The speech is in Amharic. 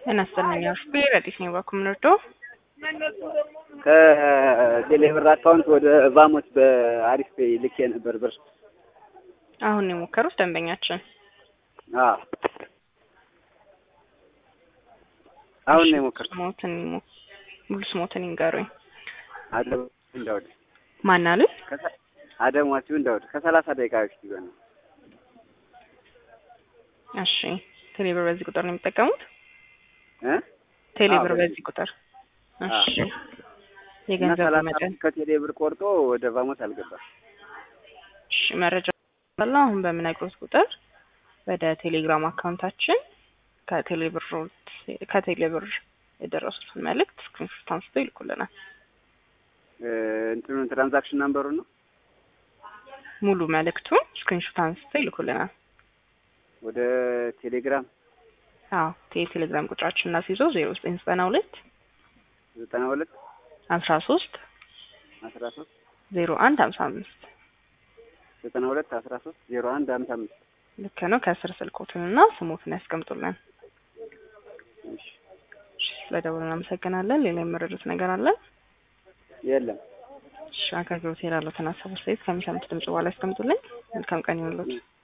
ጤና ይስጥልኝ አሽቤ ረዲስ ነኝ በኩምንርዶ ከቴሌብር አካውንት ወደ ቫሞስ በአሪፍ ፔይ ልኬ ነበር ብር። አሁን ነው የሞከሩት ደንበኛችን። አዎ አሁን ነው የሞከርኩት። ስሞትን ይሞ- ሙሉ ስሞትን ይንገሩኝ። አደም እንዳውድ ማን አሉ? አደም ዋሲው እንዳውድ ከሰላሳ ደቂቃ በፊት ቢሆን ነው። እሺ ቴሌብር በዚህ ቁጥር ነው የሚጠቀሙት? እ ቴሌብር አዎ፣ በዚህ ቁጥር እሺ። እና የገንዘቡ ሰላሳ መጠን ከቴሌብር ቆርጦ ወደ ቫሞስ አልገባም። እሺ፣ መረጃ አለ። አሁን በምነግሮት ቁጥር ወደ ቴሌግራም አካውንታችን ከቴሌብር ከቴሌብር የደረሱትን መልእክት ስክሪንሾት አንስተው ይልኩልናል። እ እንትኑን ትራንዛክሽን ናምበሩን ነው ሙሉ መልእክቱን ስክሪንሾት አንስተው ይልኩልናል። ወደ ቴሌግራም አዎ የቴሌግራም ቁጥራችን እናስይዘው ዜሮ ዘጠኝ ዘጠና ሁለት ዘጠና ሁለት አስራ ሶስት አስራ ሶስት ዜሮ አንድ ሀምሳ አምስት ዘጠና ሁለት አስራ ሶስት ዜሮ አንድ ሀምሳ አምስት ልክ ነው። ከስር ስልኮትንና ስሞትን ያስቀምጡልን። እሺ እሺ፣ ስለደውሉ እናመሰግናለን። ሌላ የመረዱት ነገር አለ? የለም እሺ፣ አገልግሎት ላሉትን ሀሳብ አስተያየት ከሚሰሙት ድምጽ በኋላ ያስቀምጡልኝ። መልካም ቀን ይሁንልዎት።